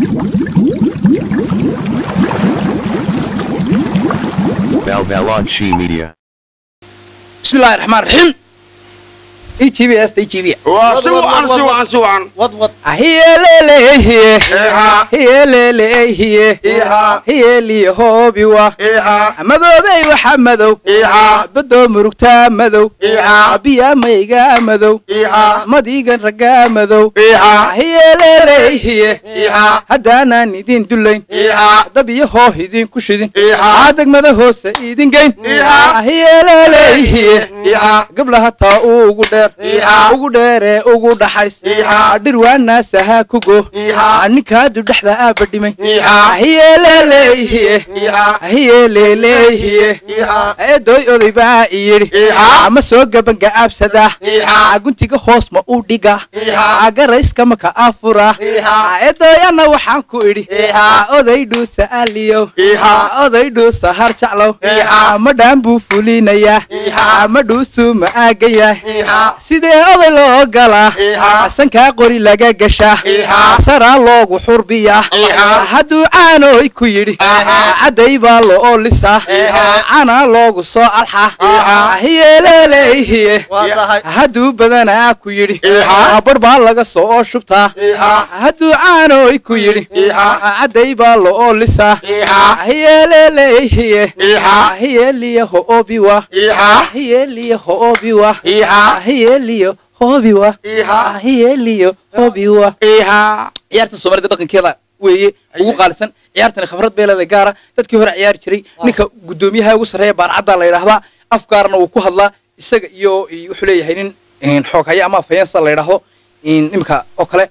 Balbalonchi Media. بسم الله الرحمن الرحيم اي جي بي اس اي جي بي waa si wacan si wacan si wacan wad wad هي ليلي هي iha هي ليلي هي iha هي لي هوبي وا iha madoobey waxa madow iha badoo murugtaa madow iha biya maygaa madow iha madigan raggaa madow iha hiyeleeleehiye iha haddaanaan idin dullayn iha dab iyo hooh idinku shidin iha degmada hoose idin geyn Iha. hiyeleeleehiye iha gablaha taa ugu dheer Iha. ugu dheeree ugu dhaxays Iha. dhir waanaasaha ku go Iha. ninkaadu dhexda aaba dhimay Iha. hiyeleeleehiye iha hiyeleeleehiye iha eedoy oday baa iyidhi Iha. ama soo gabangaabsada Iha. guntiga hoos ma u dhiga Iha. agarayska maka afura Iha. eedoyana waxaan ku idhi Iha. oday dhuusa aliyow Iha. oday dhuusa har jeclow Iha. ma dhaan buu fulinayaa Iha. ama dhuusuu ma aagayaa iha sidee oday loo galaa Iha. sankaa qori laga gashaa Iha. saraa loogu xurbiyaa Iha. hadduu caanoy ku yidhi Iha. cadday baa loo lisaa Iha. canaa loogu soo alxa Iha. hiyeleeleehiye waa tahay hadduu badanaa ku yidhi Iha. bar baa laga soo shubtaa iha hadduu caanoy ku yidhi Iha. cadday baa loo lisaa Iha. hiyeleeleehiye Iha. hiyeliya hoobiwa iha hiyeliya hoobiwa iha hiyeliyo hoobiwa iha hiyeliyo hoobiwa iha ciyaarta soomaalida dhaqankeeda weeye ugu qaalisan ciyaartani khibrad bay leedahay gaara dadkii hore ciyaari jiray ninka guddoomiyaha ugu sarreeya baarcadda la yidhaahdaa afgaarna wuu ku hadlaa isaga iyo iyo wuxuu leeyahay nin xoog haya ama afhayensa la yidhaahdo imika oo kale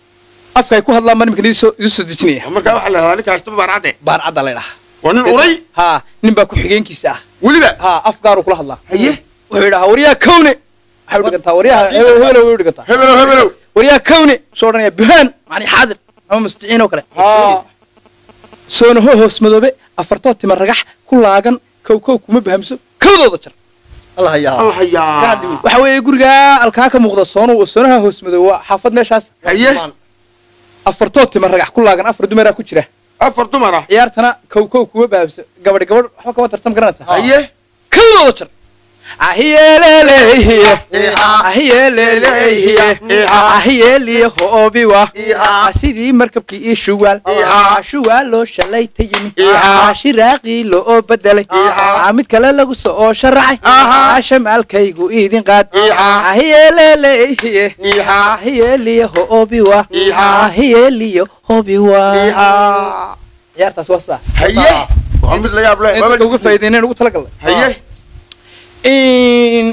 afka ay ku hadlaan baa nimika idinsoo idiin soo dejinaya markaa waxaa la helaa ninka haysta baarcadde baarcadda la yidhahaa waa nin uray ha nin baa ku-xigeenkiisa ah weliba ha afgaaruu kula hadlaa haye wuxuu yidhahaa waryaa kawne waxay u dhigantaa waryaha hebel hebel way u dhigantaa hebelow hebelow waryaa kawne soo odhanaya buhaan macni xaadir ama musticiin oo kale haa soonaho hoos madoobe afartoo tima ragax ku laagan kow kow kuma bahamso kowdooda jar allah hayaa allah hayaa waxa weeye gurigaa alkaa ka muuqda soono soonaha hoos madoobe waa xaafad meeshaas haye afartoo tima ragax ku laagan afar dumaraa ku jira afar dumar ah ciyaartana kow kow kuma bahamso gabadhi gabadh waxba kama tartam garanaysa haye kowdooda jar ahiyeleelehiye Iha. ahiyeleelehiye Iha. ahiyeliye hoobiwa Iha. sidii markabkii ii shuwaal Iha. shuwaal loo shalayta yimi Iha. shiraaqii loo bedelay Iha. mid kale lagu soo sharaxay Aha. shamaalkaygu idin qaad Iha. ahiyeleelehiye Iha. ahiyeliye hoobiwa Iha. ahiyeliye hoobiwa iha ciyaartaas waa saa haye waa mid la yaab leh in dadka uga faa'iideyneen ugu talagalnay haye in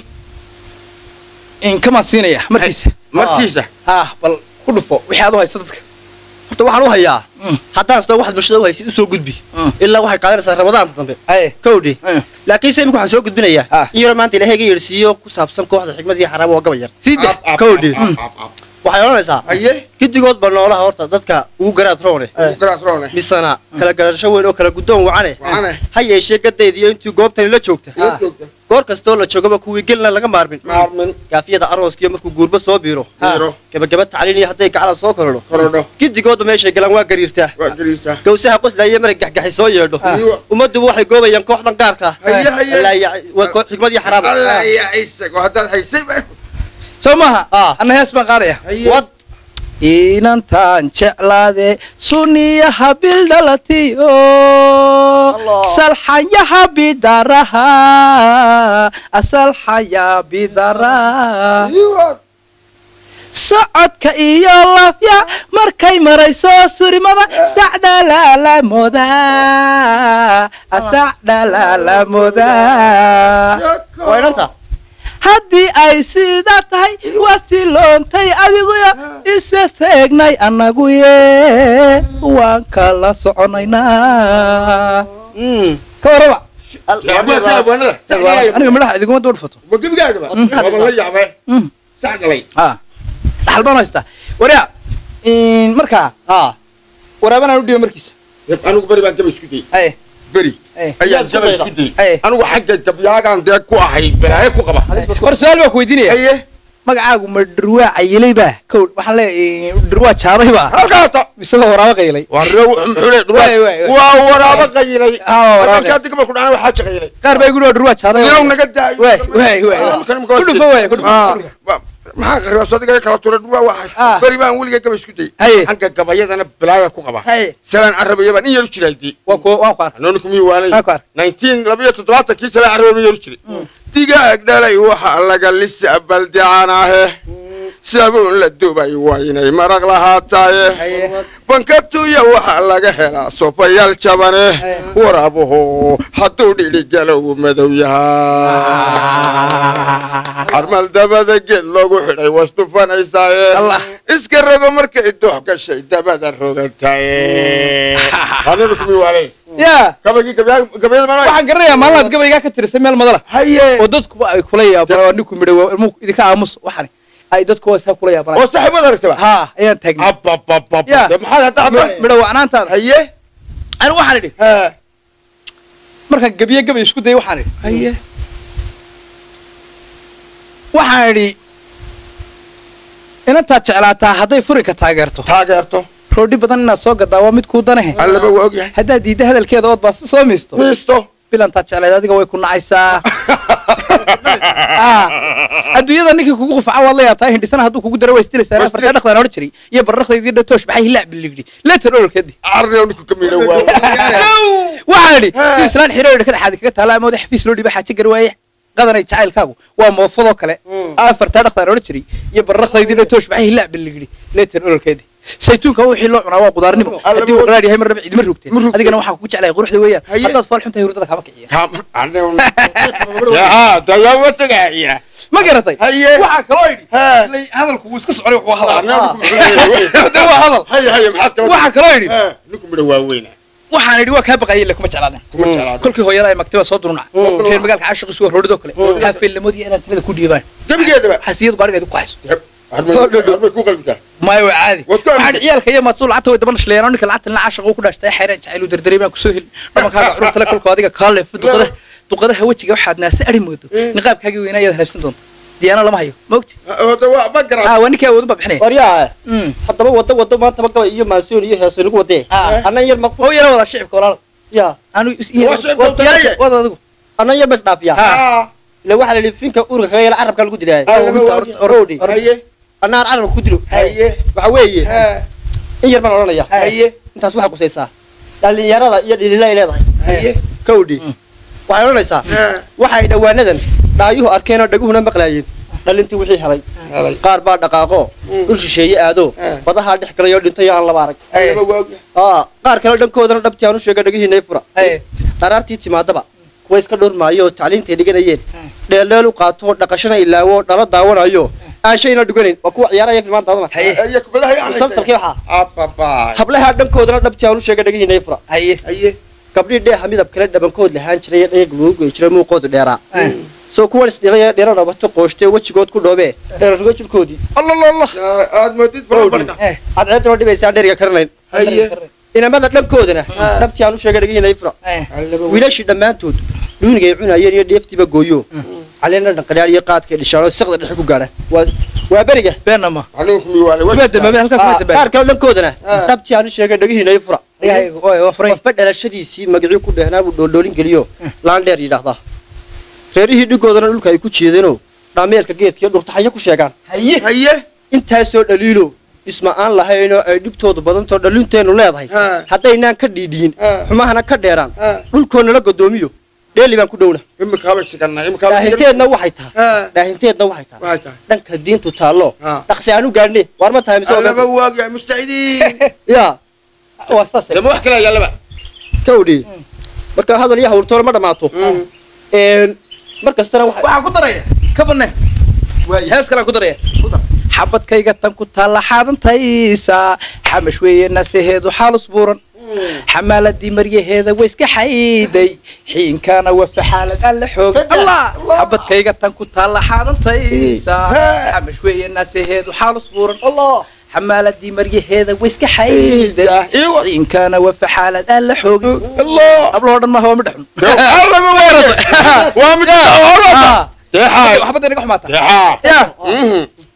in kamaan siinaya markiisa markiisa ah bal ku dhufo wixii aad u haysa dadka horta waxaan u hayaa Mm. haddaan sida waxaad bulshada u haysid u soo gudbi Mm. ilaa waxay qaadanaysaa ramadaanta dambe aye kowdhi Mm. laakiin se imika waxaan soo gudbinayaa Ah. in yaro maanta ilaahay ga yeedhsiiyo ku saabsan kooxda xikmad iyo xaraam waa gabay yar sii de Ab, ab, Kowdhi. ab, ab, ab. waxay odhanaysaa haye giddigood ba noolaha horta dadka ugu garaad roone garaas roone misana kala garasho weyn oo kala guddoon wacane Wacane. ha yeeshee gadaydiyo intii goobtani la joogta ila joogta goor kastoo la joogaba kuwii gelna laga maarmin maarmin gaafiyada arooskiyo markuu guurba soo biiro biiro gabagaba tacliin iyo hadday gacala soo korodho korodho giddigoodba meeshay galaan waa gariirtaa waa gariisa gawsaha qoslaya marag gaxgaxay soo yeedho Iyo- ummadduba waxay goobayaan kooxdan gaarka Haye, haye. waa koox xikmad iyo xaraam allah ya isago haddaad haysay soo maaha Ah. anna hees baan qaadaya haye wad inantaan jeclaade suniyaha bildhalatiyo Allah. salxayaha bidaraha asalxaya bidaraha Iyo- socodka iyo lafya markay marayso surimada sacdhalalamoda sacdhalalamoda waa idhanta haddii ay sidaa tahay waa siloontay adiguyo isa seegnay annaguye waan kala soconaynaa ka warraba Abwaanka, abwaanada. aniga midhaha idiguma daba dhufato Ma gebigaagaba waban la yaabay sax galay dhaxal baan haystaa waryaa markaa haa waraabanaan u dhiiba markiisa anigu beri baan gaba isku dayay aye beri aye ayaan gaba isku dayay aye anigu xagga gabyaagaan dee ku ahay balaaye ku qaba hor su-aal baa ku weydiinaya haye magacaagu ma dhirwaa cayilay baa kow waxaan leeyahay dhirwaa jaaday baa halkaata isagoo waraabo qayilay Waay, waay, waay. waa waraabo qayilay Ah, waa waraabo habeenkii hadda gabalku dhacay waxaa jaqaylay qaar baa igu dhawaa dhirwaa jaaday inaw naga daayo waay waay waay ku dhufo waay ku dhufo Ah, wa- maxaa qaribaa adiga kala turay dhulwaa Ah. waxay beri baan weliga gaba isku dayay Haye. xagga gabayadana bilaaya ku qaba Haye. salaan carabaya baan in yaru jiray dii waa ku waan ku arkay anooni kumii waanay Waa ku arkay. nineteen labiyo toddobaatankii salaan carabaya ma yaru jiray digaag dhalay waxa laga lisa baldicaanahe sabuun la dubay waa inay maraq lahaataaye Haye. bankatuya waxaa laga helaa sofayaal jabane waraabuhu hadduu dhidhigalow madow yahaa carmal dabada geed loogu xidhay was dhufanaysaaye Allah. iska rogo markay doox gashay dabada rogantaye aninu kumi waalay yaa gabagii gabayada mana waxaan garanayaa maalmaad gabaygaa ka tirisay meel madala haye oo dadkuba ay kula yaabaan waa ninku midhay waa ilmuhu idinka aamus waxani ay dadku waa isaa kula yaabaan oo saaxiibada aragtaba haa ayaan taagnay ababababa Ya. dee maxaad hadda hadda midha wacnaantaada haye ani waxaan idhi ha markaan gebiye gabay isku dayay waxaan idhi haye waxaan idhi inantaad jeclaataa hadday furinka taageerto taageerto roodhi badan inaad soo gadaa waa mid kuu danahe allaba waa ogyahay haddaad diidda hadalkeeda ood baa si soo miisto miisto bilantaad jeclayd adiga way ku nacaysaa Ah. adduunyada ninkii kugu qufaca waad la yaabtaa hindhisana hadduu kugu daro waa isdilaysaa Waa afartaa dhaqdaan odhan jiray iyo barrakdaydii dhatoosh maxay hilaac biligdhi leetan ololkeedii arne ninku kamina waa waxaan idhi Ha. si islaan xiro idhi kada xaadi kaga taala amooda xafiis loo dhiba xaaje gari waaye qadanay jacaylkaagu waa moofadoo kale afartaa dhaqdaan odhan jiray iyo barrakdaydii dhatoosh maxay hilaac biligdhi leetan ololkeedii saytuunka wixii loo cunaa waa qudaarnimo Alla haddii uu ma- qaraar yahay marnaba cidima rogteen Ma rogteen. adigana waxaan kugu jeclahay quruxda weeyaan Haye. haddaad fool xun tahay hurdada kama kiciya dagaama tagaaya ma garatay Haye. waxaa kaloo idhi Ha. ilay hadalku wuu iska socday wuxuu hadal Arne ninku de waa hadal haye haye maxaad kala waxaa kaloo idhi Ha, ninku midha waa weyna waxaan idhi waa kaa baqayay ille kuma jeclaadan kuma jeclaada kolkii hooyada ay magtaba soo durunac reer magaalka caashiqiisu waa roodhidoo kale haafeelnimadii inaan tinada ku dhiibaan gebigeedaba xasiyadu gaadhigeedu ku hayso harmay ku qalbitaa maya waa caadi Waad ku waxaan aaminsan. ciyaalka iyo maadsul lacagta way daba nashleeyaan ninka lacagta lina caashiqa ku dhaashtay xayraan jacayl uu dardaray baan kusoo heli dhamankaaga cururtale kolkoo adiga kaale duqadaha duqadaha wejiga waxaad naase ari moodo niqaabkaagii weynaa ayaad halaabsan doonta diyaano lama hayo ma ogti hada waa ma garan ah waa ninkii awoodun baa bixinaya waryaa Mm. haddaba wado wado maantaba gabay iyo maasuun iyo heeso nagu wadee Ah. annan yar ma oo yara wadaa shicibka walaala ya anu Waa shicibka u talaaye. wada adigu annan yar bas dhaafiya Ah. ila waxaa la yidhi finka urka kaga yala carabka lagu dilaaya Allaba waa orod, ogyahay. orod, Roodhi. orod. haye annaan carabka ku dilo haye waxa weeye ha in yar baan odhanaya haye intaas waxay qusaysaa dhallinyarada iyo dhilila ay leedahay haye kawdhi waxay odhanaysaa ha waxay dhowaanadan dhaayuhu arkeen oo dhaguhuna maqlaayeen dhalintii wixii helay helay qaar baa dhaqaaqo Mm. dhul shisheeye aado Ah. badahaa dhex galay oo dhintay oo aan laba arag allaba waa ogyahay aa qaar kale dhankoodana dhabtii aan u sheega dhagihiinay fura Haye. dharaartii timaadaba kuwa iska dhowrmaayo oo tacliintay dhiganayeen dheeldheel u qaato dhaqashana ilaawo dhalo daawanayo aan shayna dhuganayn waa kuwa ciyaaraya filmaanta adama Haye. haye kubadaha yaanaysa musalsalkii waxaa ababaay hablaha dhankoodana dhabtii aan u sheega dhagihiinay fura haye haye gabdhii dheeha midab kale dhabankood lahaan jiray ee dhayag lagu goy jiray muuqoodu dheeraa Eh. soo kuwan isdhilay ee dheera dhabato qooshtay wejigood ku dhoobee dheerarugo jirkoodii allalallah aad moodid farabarka Eh. cadceeduna dhibaysaan dheeriga karanayn haye inamada dhankoodana dhabtii aan u sheega dhagihiinay fura Eh. allaba waa wiilashii dhammaantood dhuunigay cunayeen iyo dheeftiiba gooyo caleena dhanqadhaar iyo qaadka dhishaano siqda dhexe ku gaadha waa waa beriga beenna ma anigu kumi waale kuma dambaabin halkaa kuma Ah, dambaabin qaar kale dhankoodana Ah. dhabtii aan u sheegay dhagihiinay fura dhagahayga waa waa furay qofba dhalashadiisii magacii ku dhehnaa buu dhoodhoolin geliyo laandheer yidhaahdaa reerihii dhigoodana dhulka ay ku jeedeenoo dhaameerka geedkiiyo dhurtaxayo ku sheegaan haye haye intaasoo dhaliilo dhisma aan lahaynoo ay dhibtoodu badantoo dhalinteennu leedahay Ha. haddaynaan ka dhiidhiyin Ha. xumahana ka dheeraan Ha. dhulkoonnala godoomiyo dheeli baan ku dhowna imikaaba shiganna imikaaba dhaahinteedna waxay tahay ha dhaahinteedna waxay tahay waxay tahay dhanka diintu taallo Ha. dhaqsi aan u gaadhne waar ma tahay mise waa allaba gaadhne? waa ogyahay mustacidiin ya waa saas dama wax kale yaalaba ka odhi marka hadal iyo hawltoona ma dhammaato Een, mar kastana waxa waxaan ku daraya ka banne hees kalaan ku daraya xabadkayga tan ku taalla xaadantaysa xamash weeye naseheedu xaalus buuran xamaaladii maryaheeda way iska xayday xiinkana waa faxaalad aan la xoogay allah xabadkayga tan ku taalla xaadantaysa xamash weeye naseheedu xaalus buuran allah xamaaladii maryaheeda way iska xayday Iwa. xiinkana waa faxaalad aan la xoogay allah ablahoo dhan maaha waa midhaxun allaba waa waa mid Ah. deexaay waxbada inaga xumaata deexaa ya Mhm.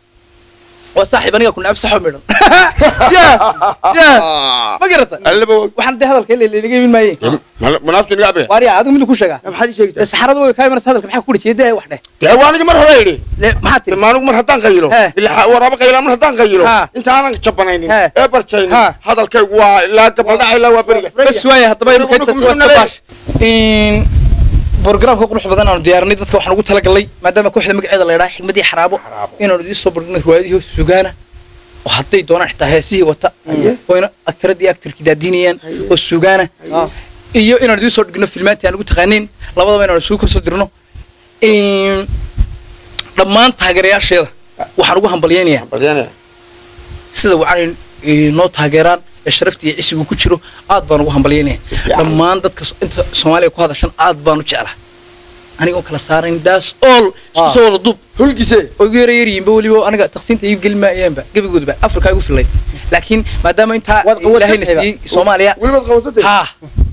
waa saaxiib aniga ku nacab saxo midhan ya ya ma garata allaba waa waxaan dee hadalka ila inaga imin maayeen manaaftu niga abe waariya adigu miduu ku sheegaa maxaad ii sheegtaa dee saxarada way kaa imanaysa hadalka maxaa ku dhajiya dee wax dheh dee waa aniga mar hore yidhi Le- maxaa tiri maanugu mar haddaan qayilo He. ilaa waraaba qayilaa mar haddaan qayilo Ha. intaanan jabanaynin He. ee barjaynin Ha. hadalkaygu waa ilaa gabaldhaca ilaa waa beriga bas waaya haddaba imika Nugu- intaas nugu- waa nugu- sabaash in programka qurux badan aanu diyaarinay dadka waxaan ugu talagalnay maadaama kooxda magaceeda la idhaha xigmadii xaraabo Xaraabo. inaanu idiin soo bandhigno riwaayadihii hoos sugaana oo hadday doonaan xitaa heesihii wata oo ina aktaradii aktarkii daadinayaan oo sugaana Ah. iyo inaanu idiin soo dhigno filmaantii aan ugu taqaaniin labadaba inaanu isugu korsoo dirno In dhammaan taageerayaasheeda waxaan ugu hambalyaynayaa Balyanaya. sida wacan noo taageeraan ee sharafta iyo cisigu ku jiro aad baan ugu hambalyaynaya fiican. dhammaan dadka so- inta soomaaliya ku hadashan aad baan u jeclaa anigoo kala saarayn daas all isku Ah. soo wada duub hulgise oo igu yara yaryiinba weliba aniga taqsiinta iib geli maayaanba gebigoodba afrika igu fillayd laakiin maadaama intaa Waad qawadsatay ilaahayna ba. siiyey soomaaliya welibaad qabsatay ha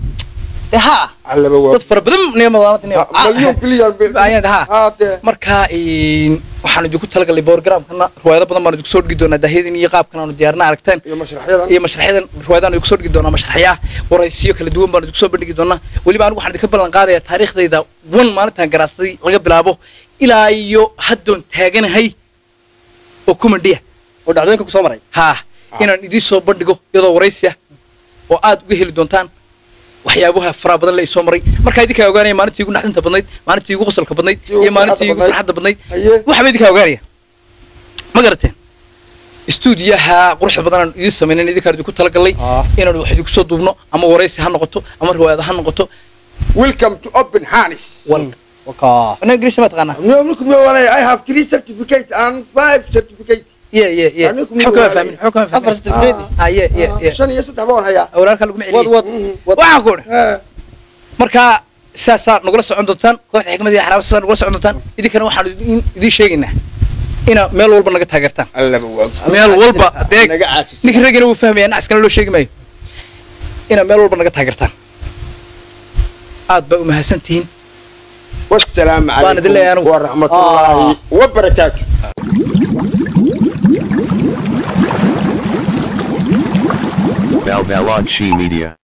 Eh, ha allaba waa dad fara badan malyon bilyan ayaan ha haadee marka een, waxaan idinku talagalay borogramkana riwaayado badan baan idinku soo dhigi doonaa daahiyadin iyo qaabkan aanu diyaarna aragteen iyo mashraxyadan iyo mashraxyadan riwaayadaan idinku soo dhigi doonaa mashraxyaa waraysiyo kala duwan baan idinku soo bandhigi doonaa weliba anigu waxaan idinka ballan qaadayaa taariikhdayda wan maalintaan garaacsaday laga bilaabo ilaa iyo haddoon taaganahay oo kumandhiya oo dhacdooyinka ku soo maray haa inaan idiin soo bandhigo iyadoo waraysi ah oo aad uga heli doontaan waxyaabaha faraha badan la isoo maray markaa idinkaa ogaanaya maalintii igu naxdinta badnayd maalintii igu qosolka badnayd Tii ugu iyo maalintii igu farxadda farxadda badnayd Haye. waxba idinkaa ogaanaya ma garateen istuudiyaha quruxda badan aan idiin samaynan idinkaan idinku talagalnay Ah. inaan wax idinku soo duubno ama waraysi ha noqoto ama riwaayada ha noqoto welcome to open harness wal wakaa ana ingiriis ma taqaanaa No, look, no, I have three certificates and five certificates. ye ye ye Anigu muxuu kama miyaa fahmin muxuu kama afar fahmin certificate ah ye ye ye shan iyo saddex baan hayaa. awlaalka laguma wad celiyey wad wad waxaan ku idhi Eh, marka saasaa nagula socon doontaan kooxda xikmadii xaraaba saasaa nagula socon doontaan idinkana waxaan idin- idiin sheegaynaa inaa meel walba naga taageertaan allaba waa- meel walba deeg naga caajisay. ninka raggina wuu fahmaya nacaskana loo sheegi maayo inaa meel walba naga taageertaan aad baa u mahadsan tihiin والسلام وأنا أدلي عليكم أنا. ورحمة آه. الله وبركاته Balbalachi Media.